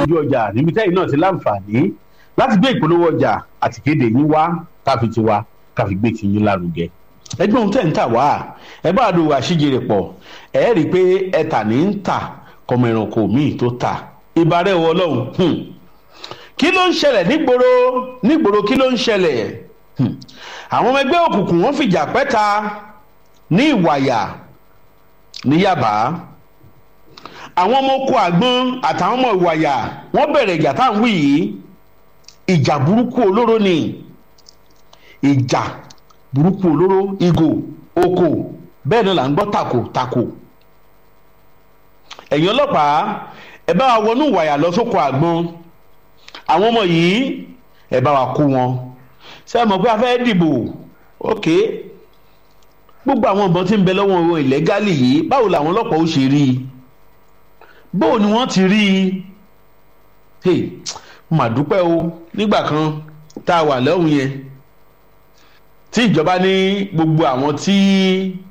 ojú ọjà níbi tẹ́yìn náà ti láǹfààní láti gbé ìpolówó ọjà àti kéde yín wá káfi ti wá káfi gbé ti yín lárugẹ ẹgbẹ́ ohun tẹ̀ ń tà wá ẹ bá àdó àṣìjèrè pọ̀ ẹ rí i pé ẹ̀tà ní ń tà kọmọ ẹranko míì tó tà ìbárẹ̀ wọ ọlọ́run kí ló ń ṣẹlẹ̀ nígboro nígboro kí ló ń ṣẹlẹ̀ àwọn ọmọ ẹgbẹ́ òkùnkùn wọ́n fìjà pẹ́ta ní ìwàyà ní yàbá àwọn ọmọ oko àgbọn àtàwọn ọmọ ìwàyà wọ́n bẹ̀rẹ̀ ìjà tá à ń wí yìí ìjà burúkú olóró ni ìjà burúkú olóró ìgò oko bẹ́ẹ̀ náà là ń gbọ́ tako tako ẹ̀yin ọlọ́pàá ẹ bá wa wọnú ìwàyà lọ sóko àgbọn àwọn ọmọ yìí ẹ bá wa kó wọn ṣé ẹ mọ̀ pé a fẹ́ dìbò ok gbogbo àwọn ìbọn tí ń bẹ lọ́wọ́ wọn ìlẹ́gálì yìí báwo làwọn ọlọ́pàá ó ṣe rí i báwo ni wọ́n ti rí i hey mà dúpẹ́ o nígbà kan tá a wà lọ́hùn yẹn tí ìjọba ní gbogbo àwọn tí